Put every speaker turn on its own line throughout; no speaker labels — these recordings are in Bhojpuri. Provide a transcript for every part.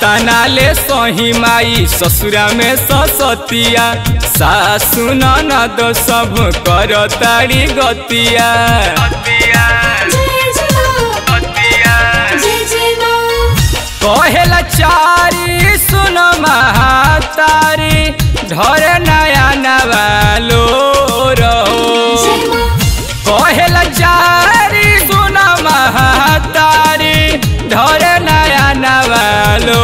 कातना ले सही माई ससुरा में ससतिया सासु ननद सब कर तारी गतिया
जय जय माँ जय जय माँ
कहेला चारी सुन महातारी ढर नया नवालो रहो
जय माँ
कहेला चारी सुन महातारी ढर नया नवालो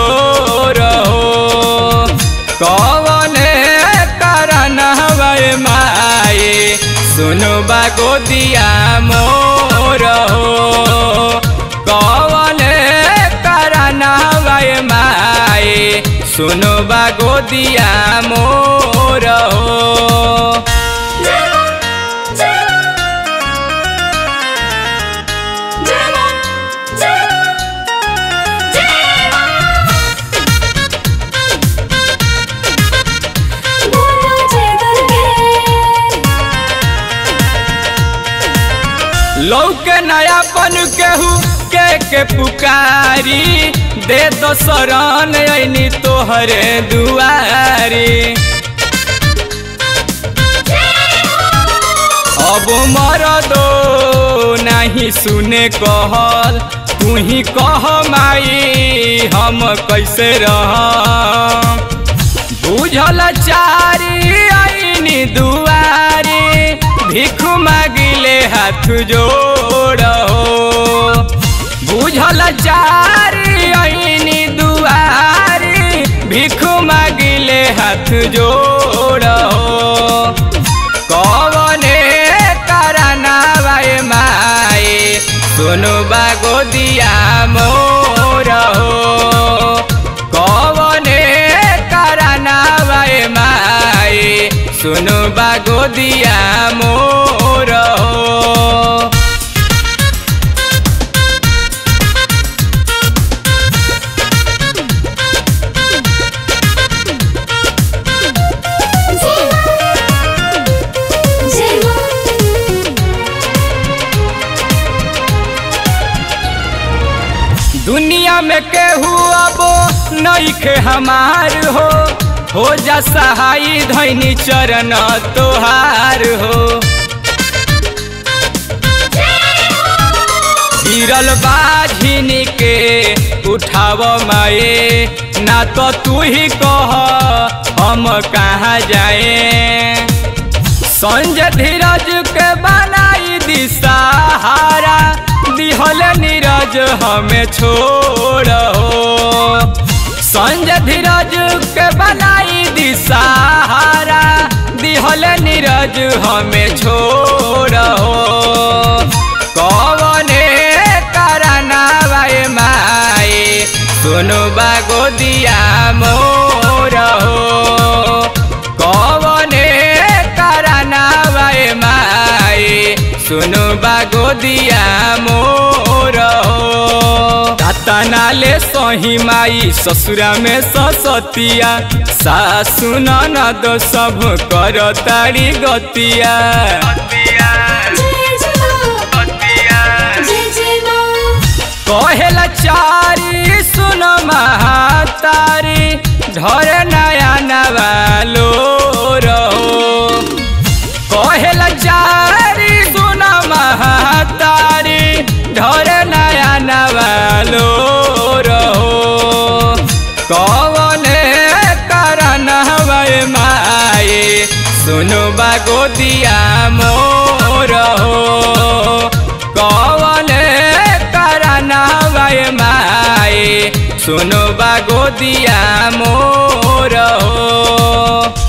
रहो कवने कारण हवे माए सुनो बागो दिया मोर हो कवने कारण हवे माए सुनो बागो दिया मोर हो
जय माँ जय माँ जय माँ जय माँ जय माँ बोलो जय दुर्गे
लौके नयापन केहू के के पुकारी दे दो शरण ऐनी तोहरे दुआरी अब मर दो नहीं सुने कहल तू ही कह माई हम कैसे रह बुझल चारी आईनी दुआरी भिख मागिले हाथ जोड़ो बुझल चारी आईनी दुआरी भिख मागिले हाथ जोड़ो कवने करना भाई माए सुनु बागो दिया मोर हो कवने करना भाई माए सुनु बागो दिया मोर हो
जय माँ
दुनिया में केहू अब नईखे हमार हो हो जा सहाई धैनी चरण तोहार हो गिरल बाझिनी के उठाव माए ना तो तू ही कह हम कहाँ जाए संजय धीरज के बनाई दी सहारा दिहल नीरज हमें छोड़ो संजय धीरज के बनाई दी सहारा दिहल नीरज हमें छोड़ो कवने करना भाई माए सुनु बागो दिया मोर हो कवने करना भाई माए सुनु बागो दिया मोर हो कातना ले सही माई ससुरा में ससतिया सासु ननद सब कर तारी गतिया
जय जय माँ जय जय माँ
कहेला चारी सुन महातारी ढर नया नवालो रहो कहेला चारी सुन महातारी ढर नया नवालो रहो कवने कारण हवे माए सुनु बागो दिया मोर हो कवने कारण हवे माए सुनु बागो दिया मोर हो